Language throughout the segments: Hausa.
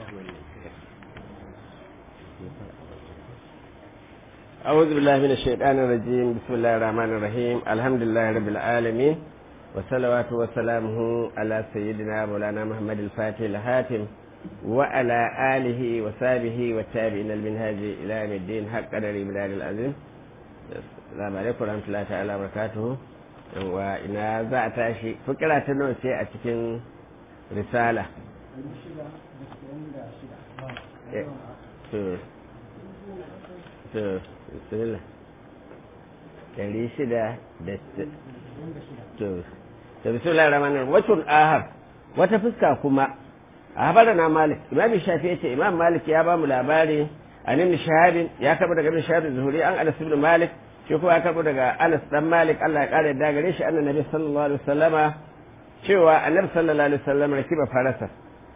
أعوذ بالله من الشيطان الرجيم بسم الله الرحمن الرحيم الحمد لله رب العالمين والصلوات وسلامه على سيدنا مولانا محمد الفاتح الهاتم وعلى آله وصحبه والتابعين المنهاج إلى يوم الدين حق قدر بلاد العظيم السلام عليكم ورحمة الله تعالى وبركاته وإن za a tashi fikira ta nawa ce a cikin risala to bismillah ɗari shida da to to bismillah rahman wacin ahar wata fuska kuma a habara na malik imam shafi ya ce imam malik ya ba mu labari an ibn shahabin ya karɓo daga ibn shahabin zuhuri an anas ibn malik shi kuma ya karɓo daga anas dan malik Allah ya kare da gare shi annabi sallallahu alaihi wasallama cewa annabi sallallahu alaihi wasallam rakiba farasa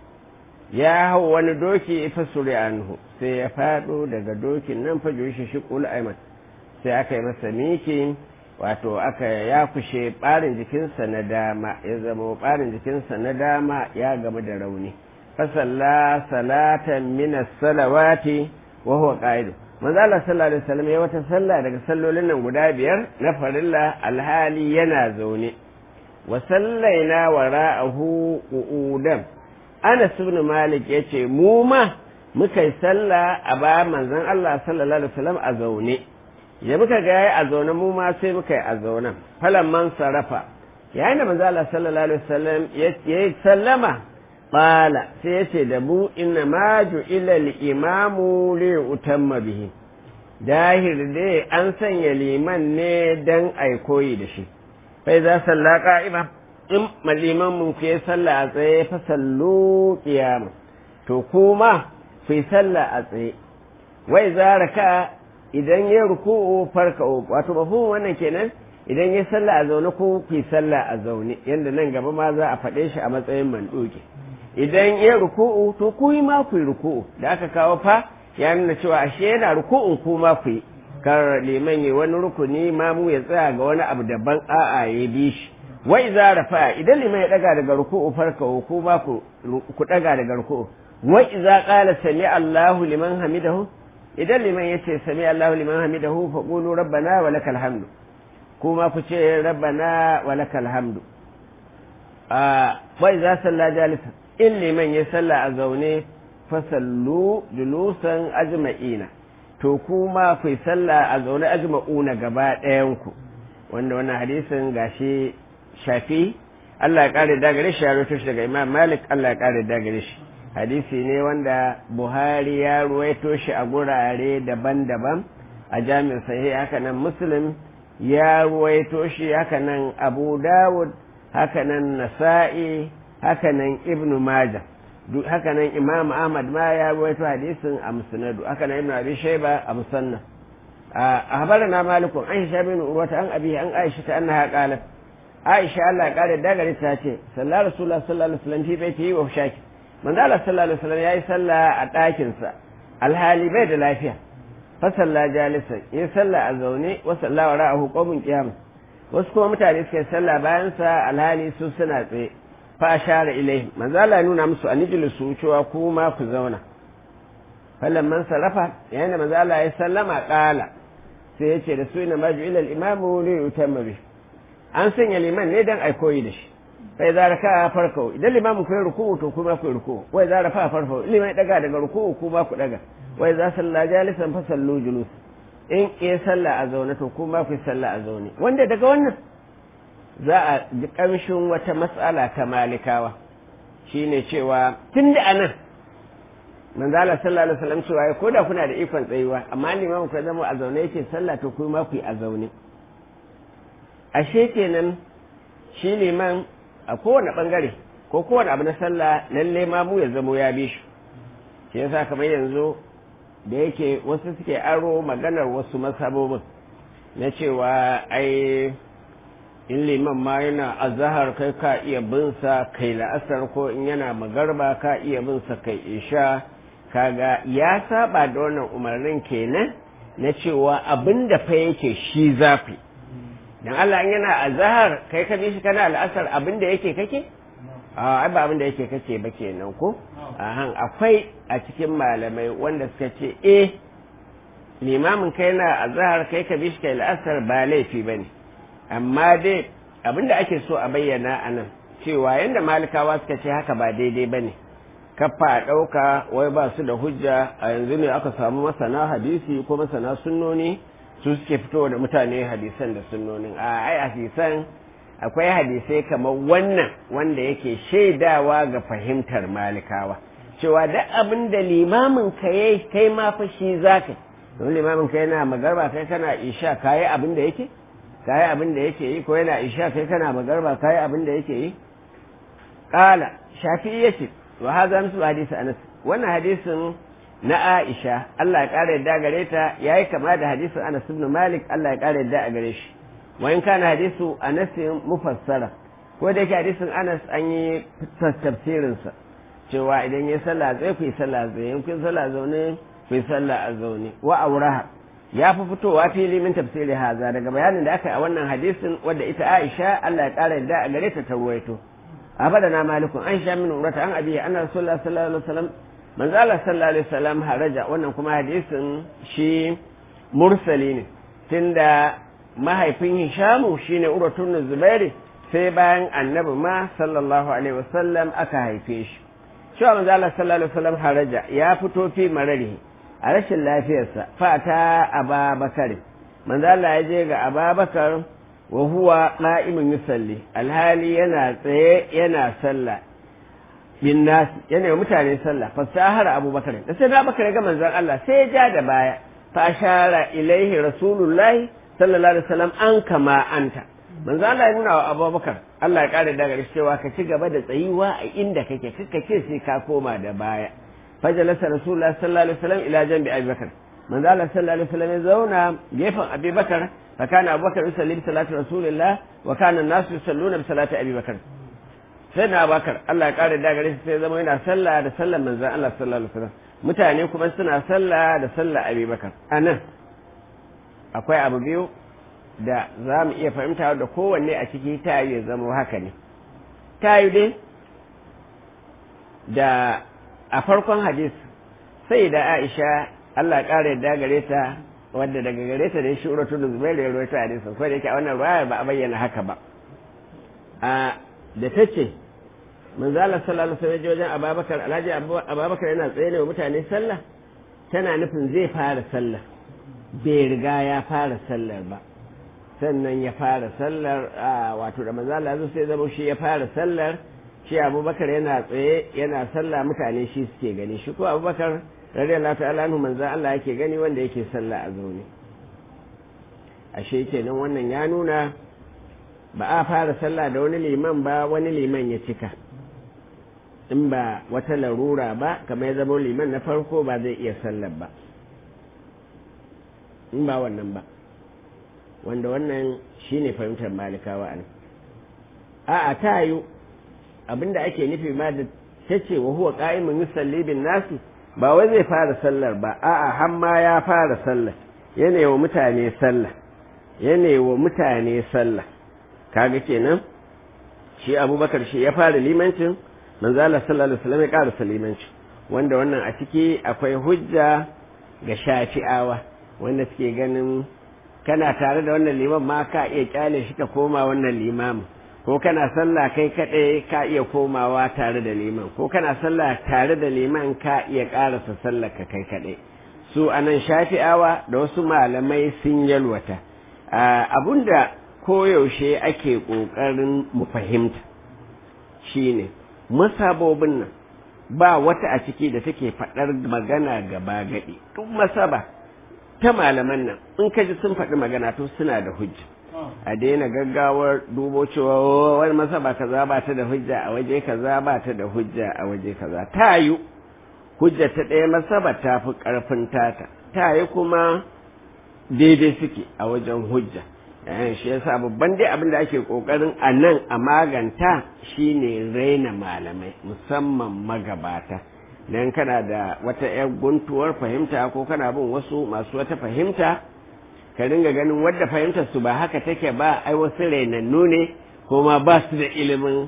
ya hau wani doki fa suri anhu sai ya fado daga dokin nan fa shi shi kul aiman sai aka yi masa miki wato aka ya kushe barin jikinsa na dama ya zama barin jikinsa na dama ya gama da rauni fa salla salatan min as-salawati wa huwa qa'id manzo Allah sallallahu alaihi wasallam ya wata sallah daga sallolin nan guda biyar na farilla alhali yana zaune wa sallaina wara'ahu qu'udan Anas ibn Malik ya ce mu ma muka yi sallah a bayan manzon Allah sallallahu alaihi wasallam a zaune ya muka ga yayi a zaune mu ma sai muka yi a zaune falan man sarafa yayin da manzon Allah sallallahu alaihi wasallam ya yi sallama qala sai ya ce da mu inna ma ju'ila al-imamu li utamma bihi dahir dai an sanya liman ne dan ai koyi da shi fa za salla qa'ima in maliman mun ku yi sallah a tsaye fa sallu qiyama to kuma ku yi sallah a tsaye wai za raka idan ya ruku'u farka wato mafhumin wannan kenan idan ya sallah a zaune ko ku yi sallah a zaune yanda nan gaba ma za a faɗe shi a matsayin manduki idan ya ruku'u to ku yi ma ku yi ruku'u da aka kawo fa ya nuna cewa ashe yana ruku'un ku ma ku yi kar liman yi wani rukuni ma mu ya tsaya ga wani abu daban a'a ya bi shi wa iza rafa idan liman ya daga daga ruku'u farka ku ba ku ku daga daga ruku'u wa iza qala sami Allahu liman hamidahu idan liman yace sami Allahu liman hamidahu fa qulu rabbana wa lakal hamdu kuma ku ce rabbana wa lakal hamdu a wa iza salla jalisa in liman ya salla a zaune fa sallu julusan ajma'ina to kuma ku yi sallah a zaune ajma'una gaba ɗayan ku wanda wannan hadisin gashi shafi Allah ya kare da gare shi ya rawaito shi daga Imam Malik Allah ya kare da gare shi hadisi ne wanda Buhari ya ruwaito shi a gurare daban-daban a jami'in sahih haka nan Muslim ya ruwaito shi haka nan Abu Dawud haka nan Nasa'i haka nan Ibn Majah duk haka nan Imam Ahmad ma ya ruwaito hadisin a Musnad haka nan Ibn Abi Shayba a Musannaf أخبرنا مالك عن هشام بن عروة عن أبيه عن عائشة أنها قالت Aisha Allah ya kare dagare ta ce sallar Rasulullah sallallahu alaihi wasallam fi baiti wa shaki manzo Allah sallallahu alaihi wasallam yayi sallah a ɗakin sa alhali bai da lafiya fa salla jalisa ya salla a zaune wa salla wa ra'ahu qawmun qiyam wasu kuma mutane suka yi sallah bayan sa alhali su suna tsaye fa ashara ilaihi manzo Allah ya nuna musu anijlisu cewa ku ma ku zauna fallan man sarafa yayin da manzo Allah ya sallama qala sai ya ce da su ina maju ila al-imamu li yutamma bihi an sanya liman ne dan ai koyi da shi sai za raka farko idan limamin ku yi ruku'u to kuma ku yi ruku'u wai za rafa farko liman ya daga daga ruku'u kuma ku daga wai za salla jalisan fa sallu julus in ke salla a zaune to kuma ku salla a zaune wanda daga wannan za a ji kamshin wata matsala ta malikawa shine cewa tun da anan manzo Allah sallallahu alaihi wasallam cewa ko da kuna da ikon tsayuwa amma limamin ku zama a zaune yake sallah to kuma ku yi a zaune ashe kenan shi liman a kowane bangare ko kowane abu na sallah lalle ma mu ya zamo ya bi shi shi yasa kamar yanzu da yake wasu suke aro maganar wasu masabobin na cewa ai in liman ma yana azahar kai ka iya bin sa kai la'asar ko in yana magarba ka iya bin sa kai isha kaga ya saba da wannan umarnin kenan na cewa abin da fa yake shi zafi dan Allah in yana azhar kai ka bi shi kana al'asar abin da yake kake a ai ba abin da yake kake ba kenan ko ahan akwai a cikin malamai wanda suka ce eh limamin kai na azhar kai ka bishi kai la'asar ba laifi bane amma dai abinda ake so a bayyana a nan cewa yadda malikawa suka ce haka ba daidai bane kafa a ɗauka wai ba su da hujja a yanzu ne aka samu masana hadisi ko masana sunnoni su suke fitowa da mutane hadisan da sunnonin a ai hadisan akwai hadisai kamar wannan wanda yake shaidawa ga fahimtar malikawa cewa duk abin da limamin ka yayi kai ma fa shi zaka don limamin ka yana magarba kai kana isha kayi abin da yake kayi abin da yake yi ko yana isha kai kana magarba kayi abin da yake yi qala shafi'i yace wa hadha mislu hadisi anas wannan hadisin na Aisha Allah ya kare yadda gare ta yayi kama da hadisin Anas ibn Malik Allah ya kare yadda a gare shi wa in kana hadisu Anas mufassara ko da yake hadisin Anas an yi tafsirin sa cewa idan ya sallah zai ku yi sallah zai in kun sallah zaune ku yi sallah a zaune wa auraha ya fi fitowa fili min tafsiri haza daga bayanin da aka yi a wannan hadisin wadda ita Aisha Allah ya kare yadda a gare ta ta ruwaito abadana malikun an sha min urata an abiya anna rasulullah sallallahu alaihi wasallam manzo Allah sallallahu alaihi wasallam haraja wannan kuma hadisin shi mursali ne tunda mahaifin Hishamu shine Urwatun Zubairi sai bayan annabi ma sallallahu alaihi wasallam aka haife shi cewa manzo Allah sallallahu alaihi wasallam haraja ya fito fi mararihi a rashin lafiyarsa fata Ababakar manzo Allah ya je ga Ababakar wa huwa qa'imun yusalli alhali yana tsaye yana sallah bin nas yana yi mutane sallah fasahara abubakar da sai abubakar ga manzon Allah sai ya ja da baya fa ashara ilaihi rasulullahi sallallahu alaihi wasallam an kama anta manzon Allah ya nuna wa abubakar Allah ya kare daga cewa ka ci gaba da tsayuwa a inda kake kaka ce sai ka koma da baya fajalasa rasulullahi sallallahu alaihi wasallam ila janbi abubakar manzon Allah sallallahu alaihi wasallam ya zauna gefen abubakar فكان أبو بكر يصلي بصلاة رسول الله وكان الناس يصلون بصلاة أبي بكر سيدنا أبو بكر الله قال دا gare sai zama yana sallah da sallar manzon Allah sallallahu alaihi wasallam mutane kuma suna sallah da sallar Abi Bakar anan akwai abu biyu da za mu iya fahimta da kowanne a ciki ta yi zama haka ne ta yi dai da a farkon hadis sai da Aisha Allah ƙara yadda gare ta wadda daga gare ta da shi uratu da zubair ya rawaito hadisin ko da yake a wannan ruwaya ba a bayyana haka ba a da ta ce manzo Allah sallallahu alaihi wasallam wajen Abubakar Alhaji Abubakar yana tsaye ne wa mutane sallah tana nufin zai fara sallah bai riga ya fara sallar ba sannan ya fara sallar wato da manzo Allah sai zama shi ya fara sallar shi Abubakar yana tsaye yana sallah mutane shi suke gani shi ko Abubakar radiyallahu ta'ala anhu manzo Allah yake gani wanda yake sallah a zaune ashe kenan wannan ya nuna ba a fara sallah da wani liman ba wani liman ya cika in ba wata larura ba kamar ya zama liman na farko ba zai iya sallar ba in ba wannan ba wanda wannan shine fahimtar malikawa a nan a'a ta yi abinda ake nufi ma da ta ce wa huwa qa'imun yusalli bin nasi ba wai zai fara sallar ba a'a har ma ya fara sallar yana wa mutane sallah yana wa mutane sallah kaga kenan shi abubakar shi ya fara limancin manzo Allah sallallahu alaihi wasallam ya karasa limancin wanda wannan a ciki akwai hujja ga shafi'awa wanda suke ganin kana tare da wannan liman ma ka iya kyale shi ka koma wannan limamin ko kana sallah kai kaɗai ka iya komawa tare da liman ko kana sallah tare da liman ka iya ƙarasa sallah ka kai kaɗai su anan shafi'awa da wasu malamai sun yalwata abunda koyaushe ake ƙoƙarin mu fahimta shine masabobin nan ba wata a ciki da take faɗar magana gaba gaɗi duk masaba ta malaman nan in ka ji sun faɗi magana to suna da hujja a daina gaggawar dubo cewa wani masaba kaza ba ta da hujja a waje kaza ba ta da hujja a waje kaza ta yi hujja ta ɗaya masaba ta fi ƙarfin tata ta yi kuma daidai suke a wajen hujja yayin shi yasa babban dai abin da ake kokarin a nan a maganta shine raina malamai musamman magabata dan kana da wata yar guntuwar fahimta ko kana bin wasu masu wata fahimta ka ringa ganin wadda fahimtar su ba haka take ba ai wasu rainannu ne ko ma ba su da ilimin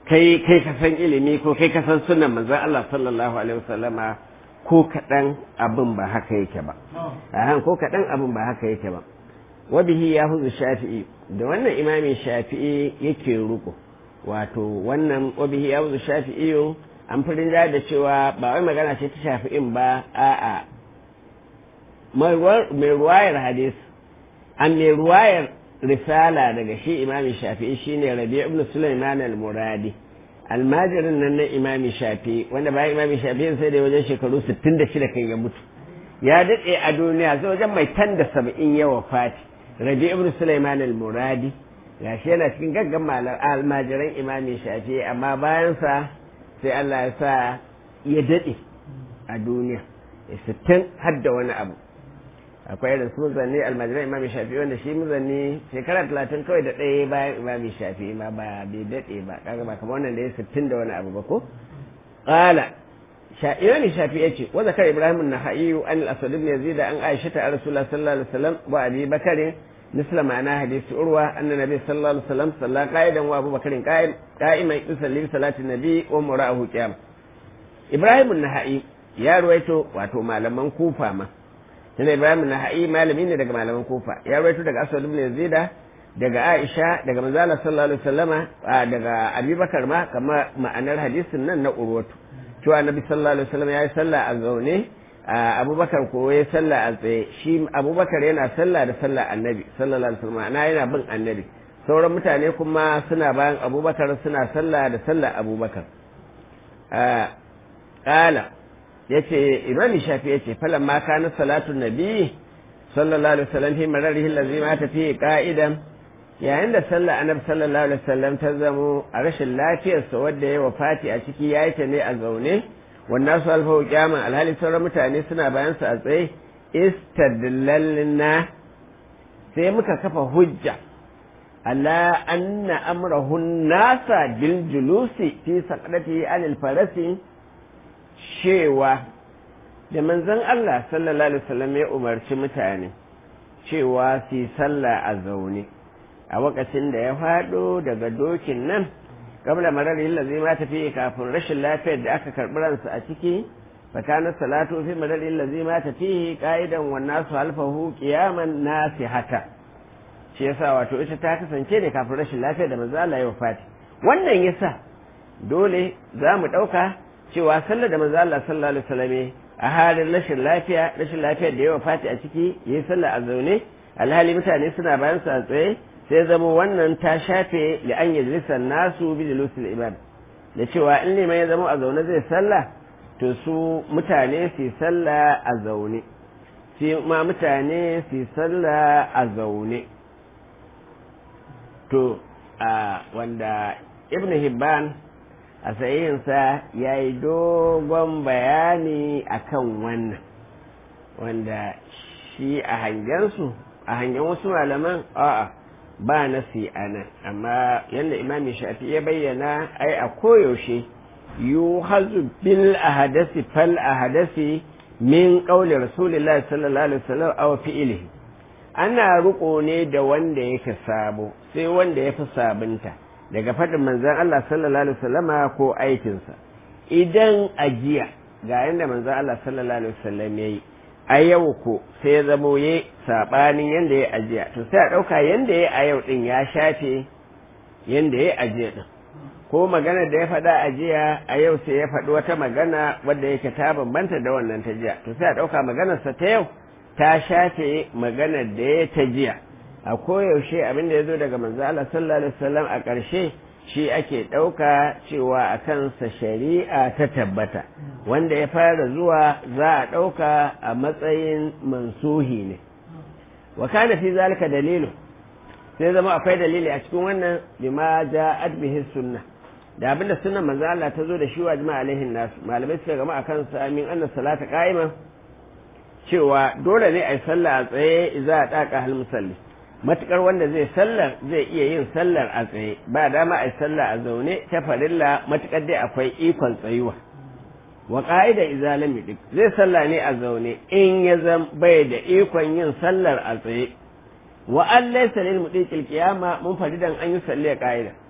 kai kai ka san ilimi ko kai ka san sunan manzon Allah sallallahu alaihi wasallama ko kaɗan abin ba haka yake ba ahan ko kaɗan abin ba haka yake ba wa bihi ya huzu shafi'i da wannan imamin shafi'i yake ruko wato wannan wa bihi ya huzu shafi'i an fi da cewa ba wai magana ce ta shafi'in ba a'a mai ruwayar hadis an mai ruwayar risala daga shi imamin shafi'i shine rabi ibn sulaiman al-muradi almajirin nan na imami shafi'i wanda bayan imami shafi'i sai da wajen shekaru 66 kan ya mutu ya daɗe a duniya sai wajen mai tan da saba'in yawa fati rabi ibn sulaiman al-muradi gashi yana cikin gaggan malar almajiran imami shafi'i amma bayansa sai Allah ya sa ya daɗe a duniya sittin har da wani abu akwai irin su muzanni almajiran imami shafi wanda shi muzanni shekara talatin kawai da ɗaya bayan imami shafi ma ba bai daɗe ba kaga ba kamar wannan da ya sittin da wani abu ba ko ƙala imami shafi ya ce wa zakar ibrahim na ha'iyu an al-asad ibn yazid an aisha ta rasulullah sallallahu alaihi wasallam wa abi bakari مثل معنى حديث عروة أن النبي صلى الله عليه وسلم صلى قائدا وأبو بكر قائم قائما يصلي بصلاة النبي ومرأه قيام إبراهيم النهائي يا رويتو واتو malaman kufa ma tana Ibrahim Nahai malami ne daga malaman kufa ya rawaito daga Aswad ibn Yazid daga Aisha daga manzo Allah sallallahu alaihi wasallama daga Abubakar ma kama ma'anar hadisin nan na Urwatu cewa Annabi sallallahu alaihi wasallam ya yi sallah a zaune abubakar ko ya sallah a tsaye shi abubakar yana sallah da sallah annabi sallallahu alaihi wasallam ana yana bin annabi sauran mutane kuma suna bayan abubakar suna sallah da sallah abubakar ƙala ya ce imami shafi ya ce falon ma kana salatu nabi sallallahu alaihi wasallam fi mararihi lazi ma ta fi ka'idan yayin da sallah annabi sallallahu alaihi wasallam ta zamo a rashin lafiyarsa wadda ya wafati a ciki ya yi ta ne a zaune wannan su alfahu kyaman alhali sauran mutane suna bayan su a tsaye istadlalna sai muka kafa hujja ala anna amrahun nasa bil julusi fi saqdati anil farasi cewa da manzon Allah sallallahu alaihi wasallam ya umarci mutane cewa su sallah a zaune a lokacin da ya faɗo daga dokin nan qabla marari allazi ma tafi kafin rashin lafiyar da aka karbi ransa a ciki fakana salatu fi marari allazi ma tafi qa'idan wan nasu halfahu qiyaman nasihata shi yasa wato ita ta kasance ne kafin rashin lafiyar da manzo Allah ya wafati wannan yasa dole za mu dauka cewa sallar da manzo Allah sallallahu alaihi wasallam a halin rashin lafiya rashin lafiyar da ya wafati a ciki yayi sallah a zaune alhali mutane suna bayan sa a tsaye sai zama wannan ta shafe da an yi nasu bi julusul ibad da cewa in liman ya zama a zaune zai sallah to su mutane su sallah a zaune su ma mutane su sallah a zaune to a wanda ibn hibban a sayinsa ya yi dogon bayani akan wannan wanda shi a hangensu a hangen wasu malaman a'a ba nasi a nan amma yadda imami shafi ya bayyana ai a koyaushe yu hazu bil ahadasi fal ahadasi min qawli rasulillahi sallallahu alaihi wasallam aw fi'lihi ana riko ne da wanda yake sabo sai wanda ya fi sabunta daga faɗin manzon Allah sallallahu alaihi wasallama ko aikinsa idan ajiya ga yadda manzon Allah sallallahu alaihi wasallam yayi a yau ko sai ya zamo ya saɓanin yadda ya ajiya to sai a ɗauka yadda ya a yau ɗin ya shafe yadda ya ajiya ɗin ko magana da ya faɗa ajiya a yau sai ya faɗi wata magana wadda yake ta bambanta da wannan ta jiya to sai a ɗauka maganarsa ta yau ta shafe maganar da ya ta jiya a koyaushe abin da ya zo daga manzo Allah sallallahu alaihi wasallam a ƙarshe shi ake ɗauka cewa a kansa shari'a ta tabbata wanda ya fara zuwa za a ɗauka a matsayin mansuhi ne wa kana fi zalika dalilu sai zama akwai dalili a cikin wannan bima ja'at bihi sunna da abinda sunnan manzo Allah ta zo da shi wa jama'a alaihin nasu malamai suka gama akan sa min anna salata qa'ima cewa dole ne a yi sallah a tsaye za a daka hal musalli matukar wanda zai sallar zai iya yin sallar a tsaye ba dama a yi sallah a zaune ta farilla matukar dai akwai ikon tsayuwa wa ka'ida idza lam yudik zai sallah ne a zaune in ya zam bai da ikon yin sallar a tsaye wa an laysa lil mudiqil qiyama mun faridan an yi salli a ka'ida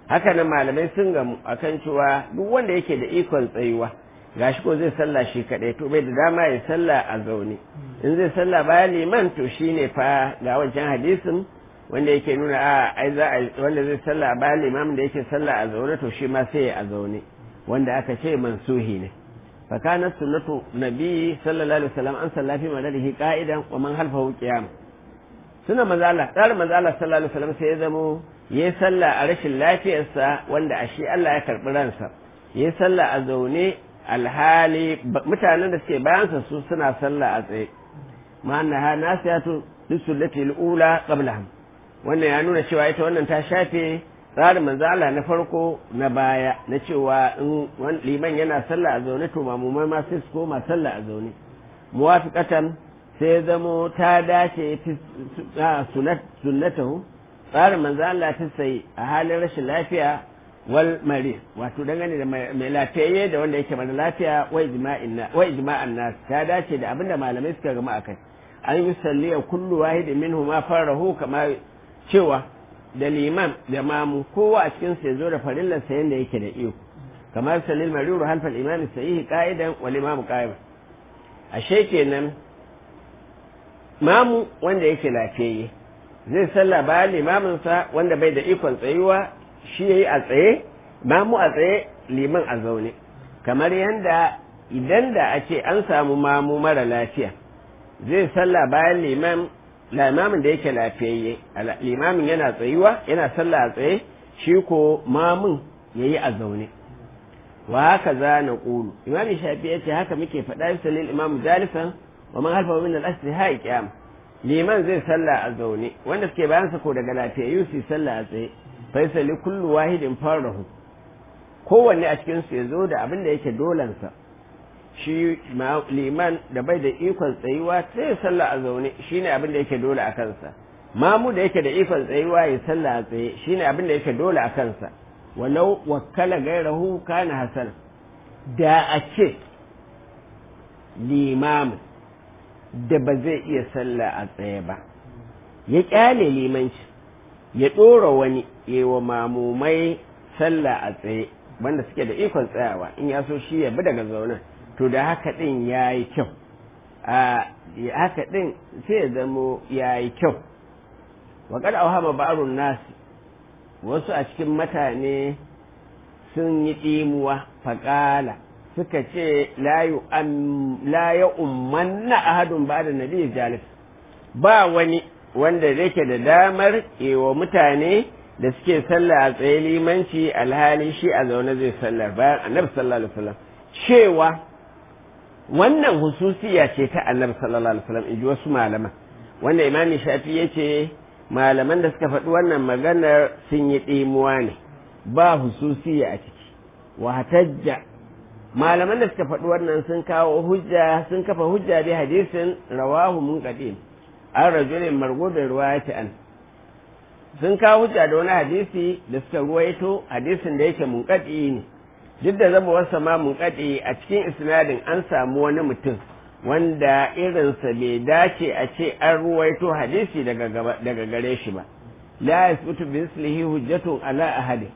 haka nan malamai sun gamu akan cewa duk wanda yake da ikon tsayuwa gashi ko zai sallah shi kaɗai to bai da dama ya sallah a zaune in zai sallah bayan liman to shine fa ga wancan hadisin wanda yake nuna a ai za a wanda zai sallah bayan limamin da yake sallah a zaune to shi ma sai a zaune wanda aka ce mansuhi ne fa kana sunnatu nabi sallallahu alaihi wasallam an salla fi madadihi qa'idan wa man halfahu qiyam suna mazala tsar mazala sallallahu alaihi wasallam sai ya zamo yayi sallah a rashin lafiyarsa wanda a shi Allah ya karbi ransa yayi sallah a zaune alhali mutanen da suke bayansa su suna sallah a tsaye ma'annaha nasiyatu lisullati al-ula qablahum wannan ya nuna cewa ita wannan ta shafe tsarin manzala na farko na baya na cewa in liman yana sallah a zaune to mamumai ma sai su koma sallah a zaune muwafiqatan sai zamo ta dace sunnatahu tsarin manzala ta sai a halin rashin lafiya wal mari wato dangane da mai lafiyayye da wanda yake mara lafiya wa ijma'an nas ta dace da abinda malamai suka gama akai an yi salliya kullu wahidin minhu ma farahu kamar cewa da liman da mamu kowa a cikin ya zo da farillar sa yanda yake da iyo kamar salil mariru halfal imami sahihi qa'idan wal imamu qa'im ashe kenan mamu wanda yake lafiyayye zai sallah bayan limamin sa wanda bai da ikon tsayuwa shi yayi a tsaye mamu a tsaye liman a zaune kamar yanda idan da a ce an samu mamu mara lafiya zai sallah bayan liman limamin da yake lafiyayye limamin yana tsayuwa yana sallah a tsaye shi ko mamun yayi a zaune wa haka za na ƙulu imami shafi ya ce haka muke faɗa bisa lil imam jalisan wa man halfa min al-asri ha qiyam liman zai sallah a zaune wanda suke bayan sa ko daga lafiyayyu su sallah a tsaye fa yasali kullu wahidin farahu kowanne a cikin su ya zo da abin da yake dolansa shi liman da bai da ikon tsayuwa sai ya sallah a zaune shine abin da yake dole a kansa mamu da yake da ikon tsayuwa ya sallah a tsaye shine abin da yake dole a kansa walau wakkala gairahu kana hasan da a ce limamin da ba zai iya sallah a tsaye ba ya kyale limanci ya ɗora wani wa mamumai sallah a tsaye wanda suke da ikon tsayawa in ya so shi ya bi daga zaunen to da haka ɗin ya yi kyau a haka ɗin sai ya zamo ya yi kyau waƙar auhama ba'arun nasi wasu a cikin mutane sun yi ɗimuwa faƙala suka ce la ya ummanna ahadun ba da nabi jalis ba wani wanda yake da damar wa mutane da suke sallah a tsaye limanci alhali shi a zaune zai sallar bayan annabi sallallahu alaihi wasallam cewa wannan hususiya ce ta annabi sallallahu alaihi wasallam inji wasu malaman wanda imami shafi ya ce malaman da suka faɗi wannan maganar sun yi ɗimuwa ne ba hususiya a ciki wa hatajja malaman da suka faɗi wannan sun kawo hujja sun kafa hujja bi hadisin rawahu mun qadim an rajulin margubin ruwayati an sun kawo hujja da wani hadisi da suka ruwaito hadisin da yake munqadi ne duk da zama wasa ma munqadi a cikin isnadin an samu wani mutum wanda irinsa bai dace a ce an ruwaito hadisi daga gare shi ba la yasbutu bi mislihi hujjatun ala ahadin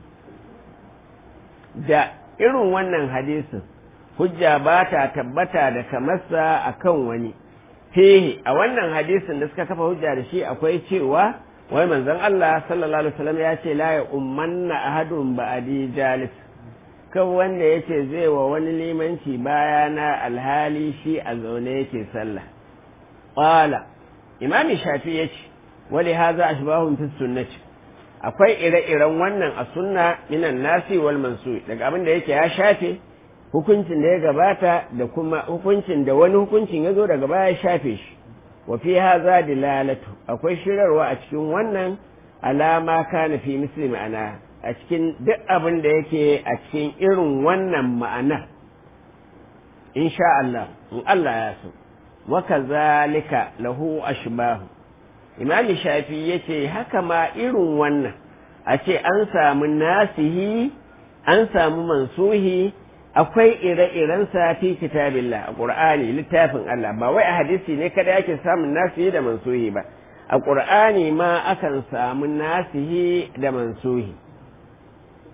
da irin wannan hadisin hujja ba ta tabbata da kamarsa a kan wani fihi a wannan hadisin da suka kafa hujja da shi akwai cewa wai manzon Allah sallallahu alaihi wasallam ya ce la ya ummanna ahadun ba'adi jalis kan wanda yace zai wa wani limanci bayana alhali shi a zaune yake sallah qala imami shafi yace wali hadha ashbahun fi sunnati akwai ire-iren wannan a sunna minan nasi wal mansu daga abin da yake ya shafe hukuncin da ya gabata da kuma hukuncin da wani hukuncin ya zo daga baya ya shafe shi wa fi haza dilalatu akwai shirarwa a cikin wannan alama kana fi misli ma'ana a cikin duk abin da yake a cikin irin wannan ma'ana insha Allah in Allah ya so wa kazalika lahu ashbahu imami shafi ya ce haka ma irin wannan a ce an samu nasihi an samu mansuhi akwai ire-irensa fi kitabillah a ƙur'ani littafin Allah ba wai a hadisi ne kada ake samun nasihi da mansuhi ba a ƙur'ani ma akan samu nasihi da mansuhi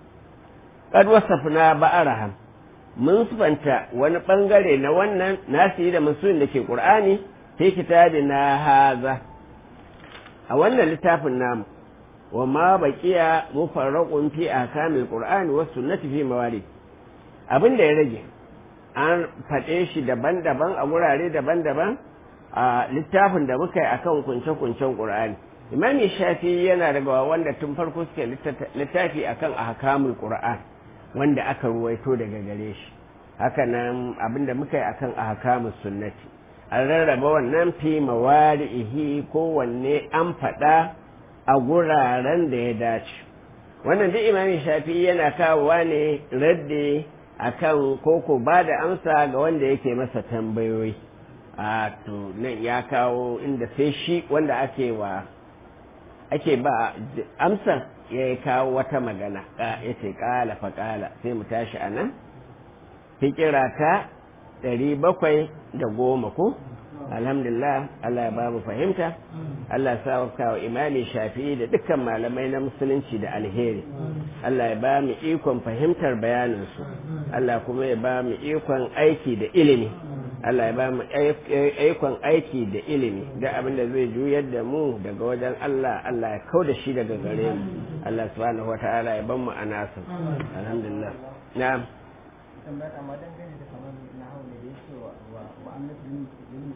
qad wasafna ba'araham mun sufanta wani bangare na wannan nasi da musulun da ke qur'ani fi kitabina haza a wannan littafin namu wa ma baqiya mufarraqun fi ahkamil qur'ani was sunnati fi mawali abin da ya rage an faɗe shi daban-daban a wurare daban-daban a littafin da muka yi akan kunce-kuncen qur'ani imami shafi yana daga wanda tun farko suke littafi akan ahkamul qur'an wanda aka ruwaito daga gare shi haka nan abin da muka yi akan ahkamus sunnati an rarraba wannan fi mawari'ihi kowanne an faɗa a guraren da ya dace wannan duk imami shafi yana kawowa ne radde akan koko ba da amsa ga wanda yake masa tambayoyi a to nan ya kawo inda sai shi wanda ake wa ake ba amsa ya kawo wata magana ya ce kala fa kala sai mu tashi a nan fikira ta ɗari bakwai da goma ko alhamdulillah Allah ya ba mu fahimta Allah ya sa wa imami shafi'i da dukkan malamai na musulunci da alheri Allah ya ba mu ikon fahimtar bayaninsu Allah kuma ya ba mu ikon aiki da ilimi Allah ya ba mu ikon aiki da ilimi da abin da zai juyar da mu daga wajen Allah Allah ya kau da shi daga gare mu Allah subhanahu wata'ala ya ban mu a nasu alhamdulillah na'am amma dangane da kamar na hau ne da yake wa wa annabi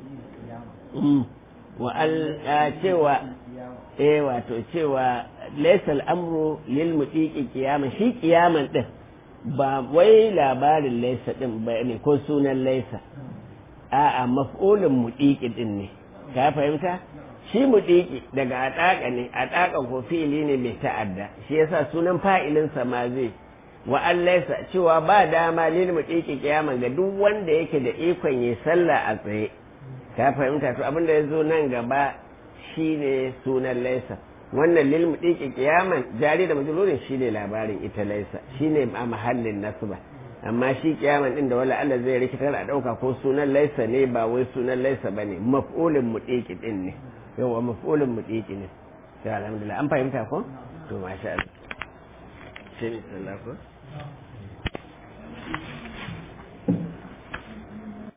wa al cewa eh wato cewa laysal amru lil mutiqi qiyama shi qiyaman din ba wai labarin laysa din ba ne ko sunan laysa a'a maf'ulun mutiqi din ne ka fahimta shi mutiqi daga ataka ne ataka ko fi'ili ne mai ta'adda shi yasa sunan fa'ilin sa ma zai wa an laysa cewa ba dama lil mutiqi qiyama ga duk wanda yake da ikon yi sallah a tsaye ka fahimta to abin da ya zo nan gaba shine sunan laisa wannan lil mudiki kiyaman jari da majlurin shine labarin ita laisa shine a mahallin nasba amma shi kiyaman din da wala Allah zai rikitar a dauka ko sunan laisa ne ba wai sunan laisa bane maf'ulin mudiki din ne yawa maf'ulin mudiki ne to alhamdulillah an fahimta ko to masha Allah sai sallallahu